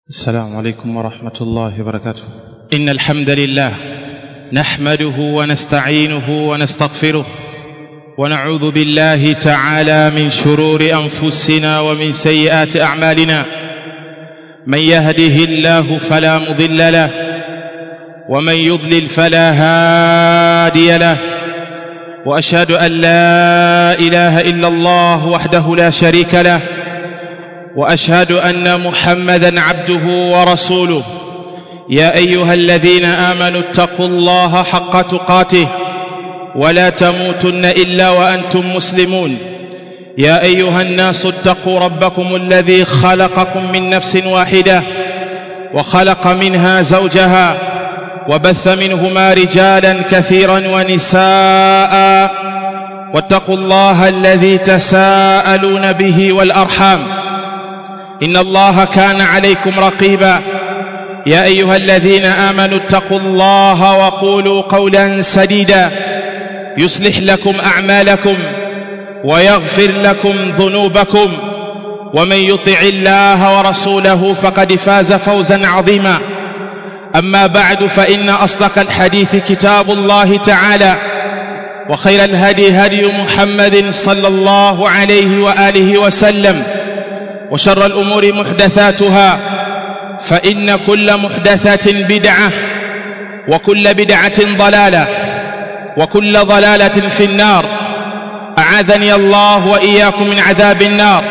السلام عليكم ورحمة الله وبركاته إن الحمد لله نحمده ونستعينه ونستغفره ونعوذ بالله تعالى من شرور أنفسنا ومن سيئات أعمالنا من يهده الله فلا مضل له ومن يضلل فلا هادي له واشهد ان لا اله الا الله وحده لا شريك له واشهد ان محمدا عبده ورسوله يا ايها الذين امنوا اتقوا الله حق تقاته ولا تموتن الا وانتم مسلمون يا ايها الناس اتقوا ربكم الذي خلقكم من نفس واحده وخلق منها زوجها وبث منهما رجالا كثيرا ونساء واتقوا الله الذي تساءلون به والارحام ان الله كان عليكم رقيبا يا ايها الذين امنوا اتقوا الله وقولوا قولا سديدا يصلح لكم اعمالكم ويغفر لكم ذنوبكم ومن يطع الله ورسوله فقد فاز فوزا عظيما اما بعد فان اصدق الحديث كتاب الله تعالى وخير الهدي هدي محمد صلى الله عليه واله وسلم وشر الامور محدثاتها فان كل محدثه بدعه وكل بدعه ضلاله وكل ضلاله في النار اعاذني الله واياكم من عذاب النار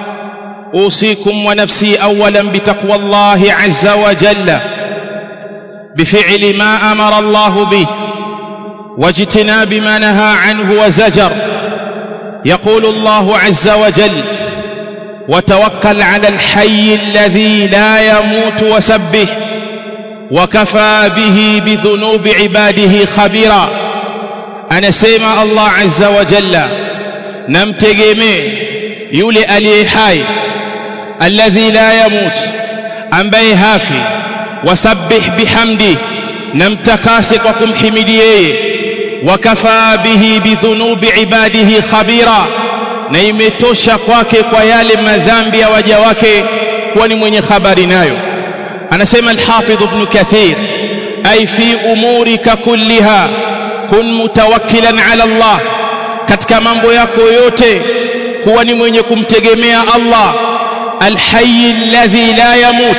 اوصيكم ونفسي اولا بتقوى الله عز وجل بفعل ما امر الله به واجتناب ما نهى عنه وزجر يقول الله عز وجل وتوكل على الحي الذي لا يموت وسبه وكفى به بذنوب عباده خبيرا anasema Allah azza wa jalla namtegemee yule aliye hai alladhi la yamut ambaye hafi wasabbih bihamdi namtakase kwa kumhimidi yeye wakafa bihi bidhunubi ibadihi khabira na imetosha kwake kwa yale madhambi ya waja wake kuwa ni mwenye habari nayo anasema al-Hafidh Ibn Kathir ay fi umurika kulliha kun mutawakkilan ala Allah katika mambo yako yote kuwa ni mwenye kumtegemea Allah al-hayy alladhi la yamut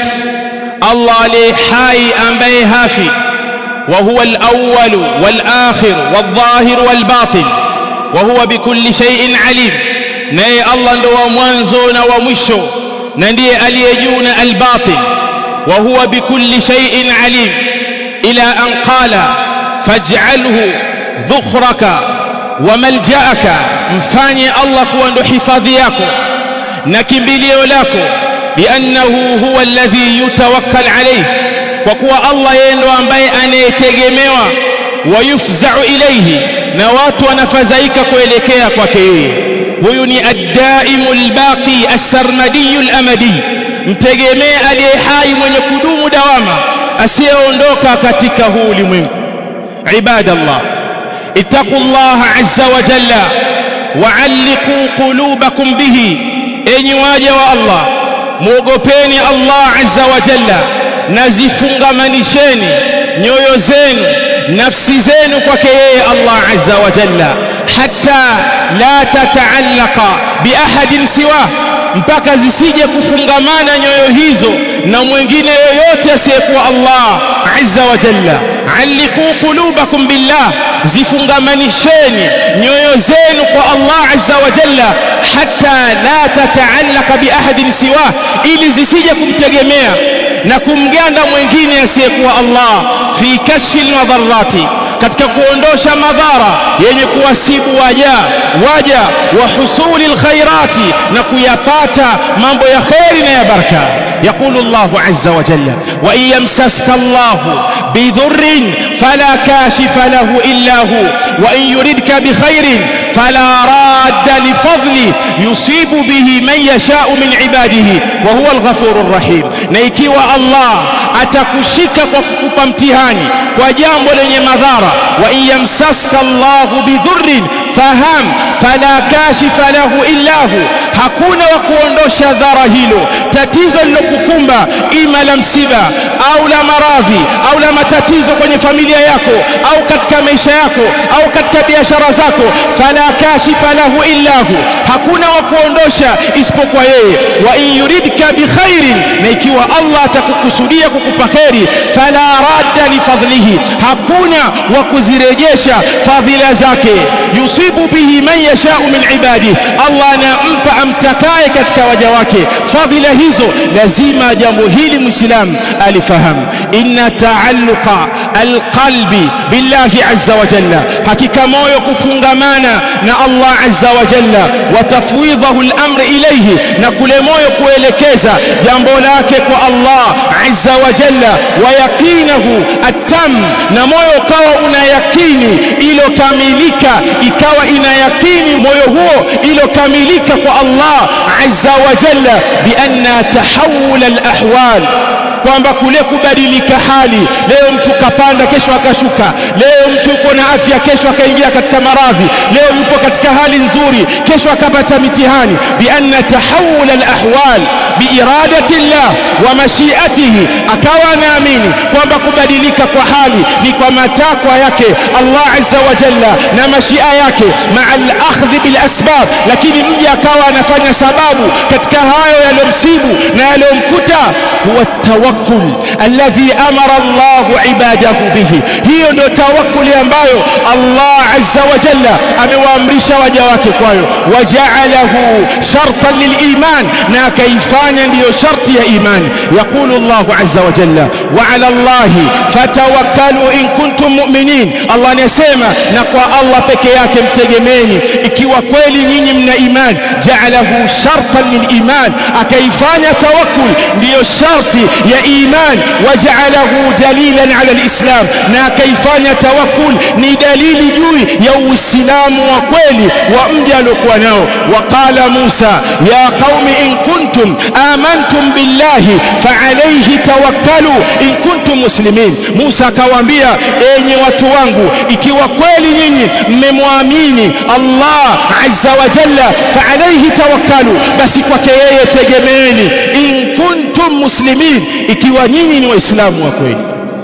Allah aliye hai ambaye hafi wa huwa al-awwal wal-akhir wal-dhahir wal-batin wa huwa bikulli shay'in alim naye Allah ndo wa mwanzo na wa mwisho na ndiye aliye juu na al-batin wa huwa bikulli shay'in alim ila an qala faj'alhu dhukhraka wa malja'aka mfanye Allah kuwa ndo hifadhi yako na kimbilio lako liannahu huwa alladhi yutawakkal alayhi kwa kuwa Allah yeye ndo ambaye anayetegemewa wayufza'u ilayhi na watu wanafadhaika kuelekea kwake yeye huyu ni ad-daimu al-baqi as-sarmadi al-amadi mtegemee aliye hai mwenye kudumu dawama asiyeondoka katika huu ulimwengu ibadallah ittaqullaha azza wa jalla wa'alliqu qulubakum bihi enyi waja wa Allah muogopeni Allah azza wa jalla na zifungamanisheni nyoyo zenu nafsi zenu kwake yeye Allah azza wa jalla hatta la tataallaqa biahadin siwa mpaka zisije kufungamana nyoyo hizo na mwingine yoyote asiyekuwa Allah azza wa jalla alliqu qulubakum billah zifungamanisheni nyoyo zenu kwa Allah azza wa jalla hatta la tataallaqa biahadin siwa ili zisije kumtegemea na kumganda mwingine asiyekuwa Allah fi kashfi almadharrati katika kuondosha madhara yenye kuwasibu waja waja wa husuli alkhairati na kuyapata mambo ya khairi na ya baraka يقول الله عز وجل وإن يمسسك الله بضر فلا كاشف له إلا هو وإن يردك بخير فلا راد لفضله يصيب به من يشاء من عباده وهو الغفور الرحيم نيكيوا الله atakushika kwa kukupa mtihani kwa jambo lenye madhara wa in yamsaska Allahu bidhurrin faham fala kashifa lahu illa hu hakuna wa kuondosha dhara hilo tatizo lilokukumba ima la msiba au la maradhi au la matatizo kwenye familia yako au katika maisha yako au katika biashara zako fala kashifa lahu illa hu hakuna wa kuondosha isipokuwa yeye wa in yuridka bikhairin na ikiwa Allah atakukusudia kukupa kheri fala radda lifadlihi hakuna wa kuzirejesha fadhila zake yusibu bihi man yashau min ibadihi Allah anampa amtakaye katika waja wake fadhila hizo lazima jambo hili muislam alifahamu inna taalluqa alqalbi billahi azza wa jalla hakika moyo kufungamana na Allah azza wa jalla wa tafwidhahu al-amr ilayhi na kule moyo kuelekeza jambo lake kwa Allah azza wa jalla wa yaqinahu atam na moyo ukawa una yakini ilokamilika ikawa ina yakini moyo huo ilokamilika kwa Allah azza wa jalla bi anna tahawul al-ahwal kwamba kule kubadilika hali leo mtu kapanda kesho akashuka leo mtu yuko na afya kesho akaingia katika maradhi leo yupo katika hali nzuri kesho akapata mitihani bi anna tahawul al-ahwal bi iradati Allah wa mashiatihi akawa anaamini kwamba kubadilika kwa hali ni kwa matakwa yake Allah azza wa jalla na mashia yake ma'a al-akhdh bil asbab lakini mja akawa anafanya sababu katika hayo yaliyomsibu na yaliyomkuta huwa tawakkul alladhi amara Allah ibadahu bihi hiyo ndio tawakkuli ambayo Allah azza wa jalla amewaamrisha waja wake kwayo waja'alahu shartan liliman na akaifanya ndiyo sharti ya imani yaqulu Allah azza wa jalla wa ala Allah fatawakkalu in kuntum mu'minin Allah anasema na kwa Allah peke yake mtegemeni ikiwa kweli nyinyi mna imani ja'alahu shartan liliman akaifanya tawakkul ndiyo sharti ya iman waja'alahu dalilan ala alislam na akaifanya tawakkul ni dalili juu ya uislamu wa kweli wa mja aliokuwa nao waqala Musa ya qaumi in kuntum amantum billahi fa'alayhi tawakkalu in kuntum muslimin Musa akawaambia enyi watu wangu ikiwa kweli nyinyi mmemwamini Allah azza wa jalla fa'alayhi tawakkalu basi kwake yeye tegemeeni in kuntum muslimin ikiwa nyinyi ni waislamu wa kweli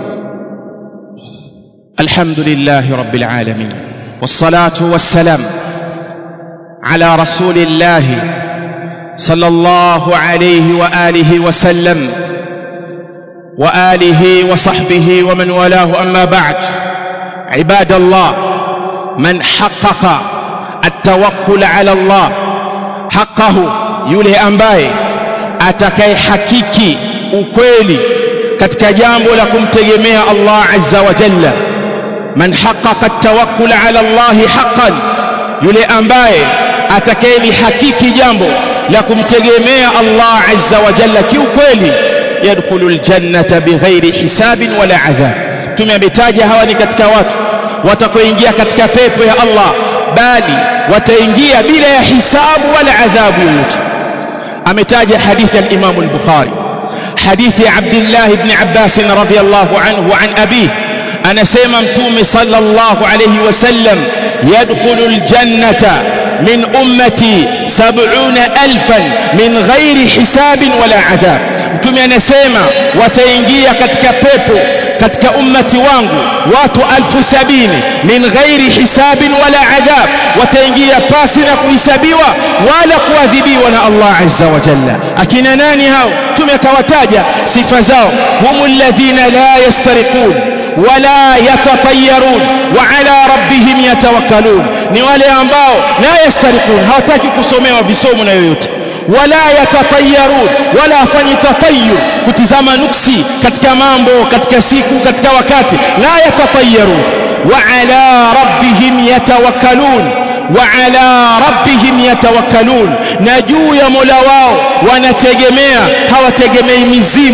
alhamdulillahi rabbil alamin wassalatu wassalam ala rasulillahi sallallahu alayhi wa alihi wa sallam wa alihi wa sahbihi wa man walahu amma ba'd ibadallah man haqqaqa at-tawakkul ala Allah haqqahu yule ambaye atakayehakiki ukweli katika jambo la kumtegemea Allah azza wa jalla man haqqaqa at-tawakkul ala Allah haqqan yule ambaye atakayelihakiki jambo la kumtegemea Allah azza wa jalla kiukweli yadkhulu aljannata bighairi hisabin wala adhab tumemetaja hawa ni katika watu watakoingia katika pepo ya Allah bali wataingia bila ya hisabu wala adhabu yoyote ametaja hadithi al-Imam al-Bukhari hadithi Abdullah ibn Abbas radhiyallahu anhu an abi anasema mtume sallallahu alayhi wasallam yadkhulu al-jannata min ummati 70000 min ghairi hisabin wala adhab mtume anasema wataingia katika pepo katika ummati wangu watu alfu sabini min ghairi hisabin wala adhab wataingia pasi na kuhisabiwa wala kuadhibiwa na Allah azza wa jalla akina nani hao tumekawataja sifa zao humul ladhina la yastariqun wala yatatayarun wa ala rabbihim yatawakkalun ni wale ambao la yastariqun hawataki kusomewa visomo na yoyote wala yatatayarun wala hafanyi tatayur kutizama nuksi katika mambo katika siku katika wakati la yatatayarun wa ala rabbihim yatawakkalun wa ala rabbihim yatawakkalun na juu ya Mola wao wanategemea hawategemei mizimwi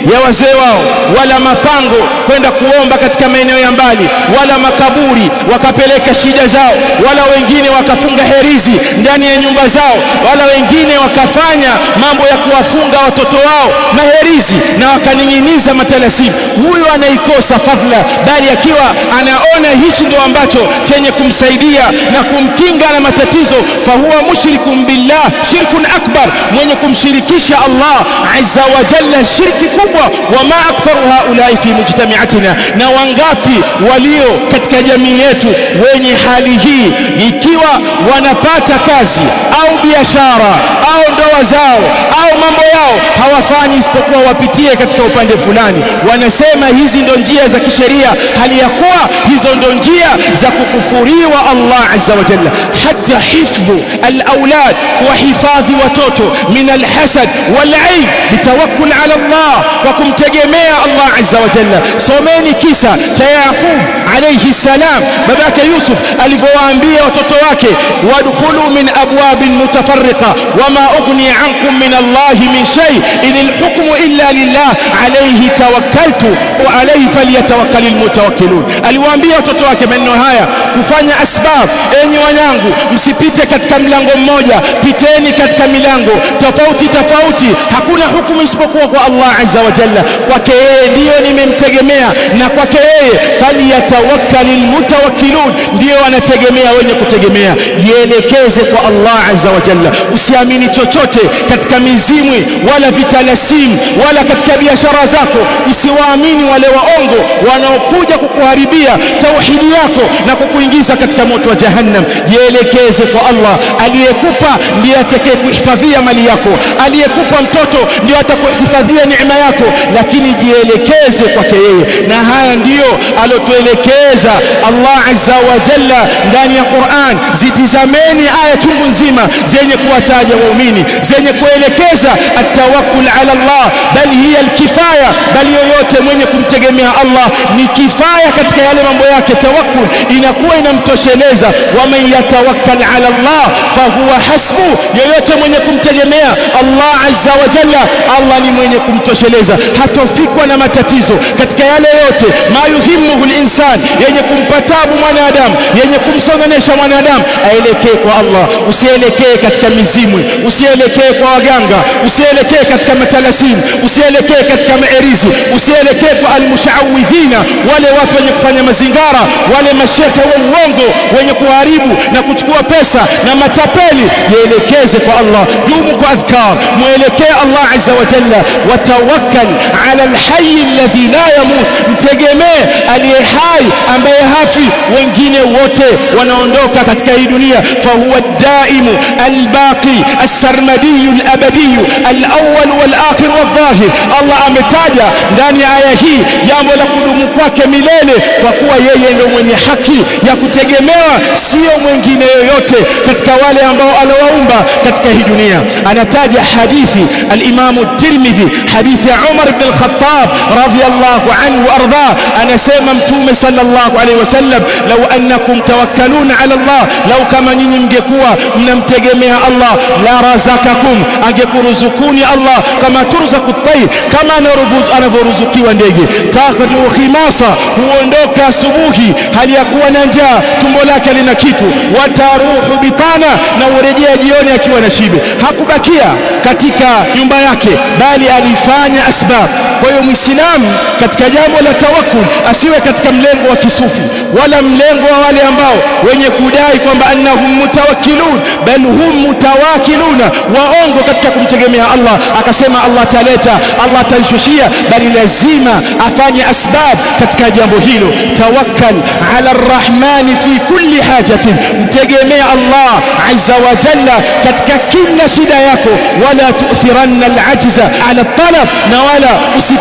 ya wazee wao wala mapango kwenda kuomba katika maeneo ya mbali wala makaburi wakapeleka shida zao wala wengine wakafunga herizi ndani ya nyumba zao wala wengine wakafanya mambo ya kuwafunga watoto wao maherizi na wakaning'iniza matalasimu huyu anaikosa fadhila bali akiwa anaona hichi ndo ambacho chenye kumsaidia na kumkinga na matatizo fahuwa mushrikun billah shirkun akbar mwenye kumshirikisha Allah azza wa jalla shirki kubwa wama aktharu haulai fi mujtamiatina na wangapi walio katika jamii yetu wenye hali hii ikiwa wanapata kazi au biashara au ndoa zao au mambo yao hawafanyi isipokuwa wapitie katika upande fulani wanasema hizi ndo njia za kisheria hali ya kuwa hizo ndo njia za kukufuriwa Allah azza wa jalla hata hifdhu al-aulad kuwahifadhi watoto min al-hasad wal-aib bitawakkul ala Allah kwa kumtegemea Allah azza wa jalla someni kisa cha Yaqub alayhi salam babake Yusuf alivyowaambia watoto wake wadkhulu min abwabin mutafarriqa wama ughni ankum min Allah min shay in al-hukmu illa lillah alayhi tawakkaltu wa alayhi falyatawakkalul mutawakkilun aliwaambia watoto wake maneno haya kufanya asbab enyi wanyangu msipite katika mlango mmoja piteni katika milango tofauti tofauti hakuna hukumu isipokuwa kwa Allah azza wa jalla kwake yeye ndiyo nimemtegemea na kwake yeye falyatawakkalul mutawakkilun ndiyo wanategemea wenye kutegemea jielekeze kwa Allah azza wa jalla usiamini chochote katika mizimwi wala vitalasimu wala katika biashara zako usiwaamini wale waongo wanaokuja kukuharibia tauhidi yako na kukuingiza katika moto wa jahannam jielekeze kwa Allah aliyekupa ndiye atakayekuhifadhia mali yako aliyekupa mtoto ndiye atakuhifadhia neema yako lakini jielekeze kwake yeye na haya ndiyo alotuelekeza Allah azza wa jalla ndani ya Qur'an zitizameni aya chungu nzima zenye kuwataja waumini zenye kuelekeza atawakkul ala Allah bali hiya alkifaya bali yoyote mwenye kumtegemea Allah ni kifaya katika yale mambo yake tawakkul inakuwa inamtosheleza waman yatawakkal ala Allah fahuwa hasbu yoyote mwenye kumtegemea Allah azza wa jalla Allah ni mwenye kumtosheleza hatofikwa na matatizo katika yale yote ma yuhimmuhu linsan yenye kumpa tabu mwanadamu yenye kumsongonesha mwanadamu aelekee kwa Allah usielekee katika mizimwi usielekee kwa waganga usielekee katika matalasimu usielekee katika maerizi usielekee kwa almushawidhina wale watu wenye kufanya mazingara wale mashekhe wa uongo wenye kuharibu na kuchukua pesa na matapeli jielekeze kwa Allah dumu kwa adhkar mwelekee Allah azza wa jalla watawakkal ala alhayy alladhi la yamut mtegemee aliye hai ambaye hafi wengine wote wanaondoka katika hii dunia fahuwa daimu albaqi السرمدي الأبدي الأول والآخر والظاهر الله ametaja ndani ya aya hii jambo la kudumu kwake milele kwa kuwa yeye ndio mwenye haki ya kutegemewa sio mwingine yoyote katika wale ambao alowaumba katika hii dunia anataja hadithi al-Imam at-Tirmidhi hadithi ya Umar ibn al-Khattab radiyallahu anhu arda anasema mtume sallallahu alaihi wasallam law annakum tawakkaluna ala Allah law kama nyinyi mngekuwa mnamtegemea Allah la razakakum angekuruzukuni Allah kama turzaku at-tayr kama anavyoruzukiwa ndege taghdu khimasa huondoka asubuhi hali ya kuwa na njaa tumbo lake lina kitu wataruhu bitana na urejea jioni akiwa na shibe hakubakia katika nyumba yake bali alifanya asbab kwa hiyo muislamu katika jambo la tawakkul asiwe katika mlengo wa kisufi wala mlengo wa wale ambao wenye kudai kwamba annahum mutawakkilun bal hum mutawakiluna waongo katika kumtegemea Allah akasema Allah ataleta Allah ataishushia bali lazima afanye asbab katika jambo hilo tawakkal ala arrahmani fi kulli hajatin mtegemea Allah azza wa jalla katika kila shida yako wala tu'thiranna alajza ala talab na wala usifadhilishe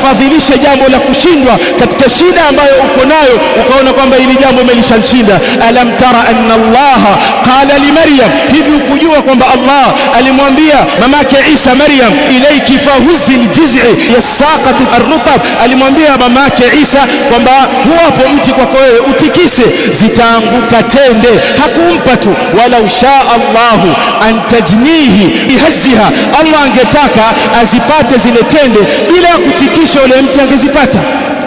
usianzishe jambo la kushindwa katika shida ambayo uko nayo ukaona kwamba hili jambo umelishinda alam tara anna Allah qala li Maryam hivi ukujua kwamba Allah alimwambia mamake Isa Maryam ilayki fahuzi aljiz'i yasaqat arrutab alimwambia mamake Isa kwamba huwapo mti kwako wewe utikise zitaanguka tende hakumpa tu wala usha Allahu an tajnihi bihazziha Allah angetaka azipate zile tende bila ya kutikisha ule mti angezipata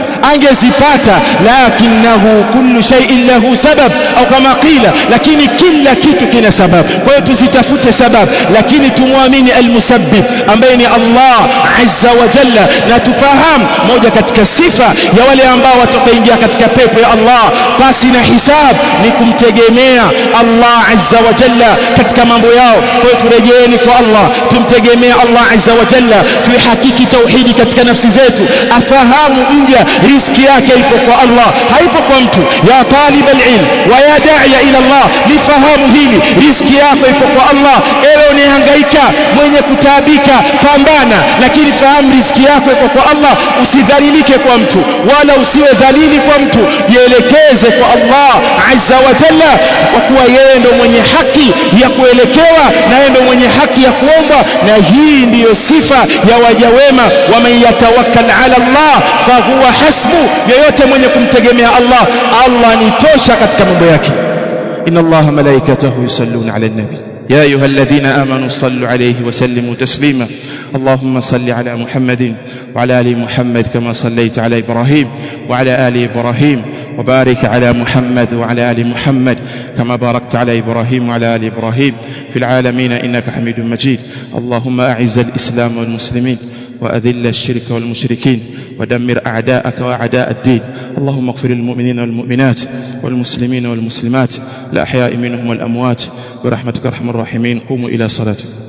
angezipata lakinahu kullu shay'in lahu sabab au kama qila lakini kila kitu kina sababu kwa hiyo tuzitafute sababu lakini tumwamini almusabbib ambaye ni Allah azza wa jalla na tufahamu moja katika sifa ya wale ambao watakaingia katika pepo ya Allah basi na hisab ni kumtegemea Allah azza wa jalla katika mambo yao kwa hiyo turejeeni kwa Allah tumtegemea Allah azza wa jalla tuihakiki tauhidi katika nafsi zetu afahamu mja riziki yake ipo kwa Allah haipo kwa mtu ya talib alilm wa ya da'iya ila Allah lifahamu hili riziki yako ipo kwa Allah ewe unahangaika mwenye kutaabika pambana lakini fahamu riziki yako ipo kwa Allah usidhalilike kwa mtu wala usiwe dhalili kwa mtu jielekeze kwa Allah azza wa jalla kwa kuwa yeye ndo mwenye haki ya kuelekewa na yeye ndo mwenye haki ya kuomba na hii ndiyo sifa ya waja wema wa man yatawakkal ala Allah fahuwa hasbu yeyote mwenye kumtegemea Allah Allah ni tosha katika mambo yake إن الله ملائكته يصلون على النبي يا أيها الذين آمنوا صلوا عليه وسلموا تسليما اللهم صل على محمد وعلى آل محمد كما صليت على إبراهيم وعلى آل إبراهيم وبارك على محمد وعلى آل محمد كما باركت على إبراهيم وعلى آل إبراهيم في العالمين إنك حميد مجيد اللهم أعز الإسلام والمسلمين وأذل الشرك والمشركين ودمر أعداءك وأعداء الدين اللهم اغفر للمؤمنين والمؤمنات والمسلمين والمسلمات الأحياء منهم والأموات برحمتك أرحم الراحمين قوموا إلى صلاتكم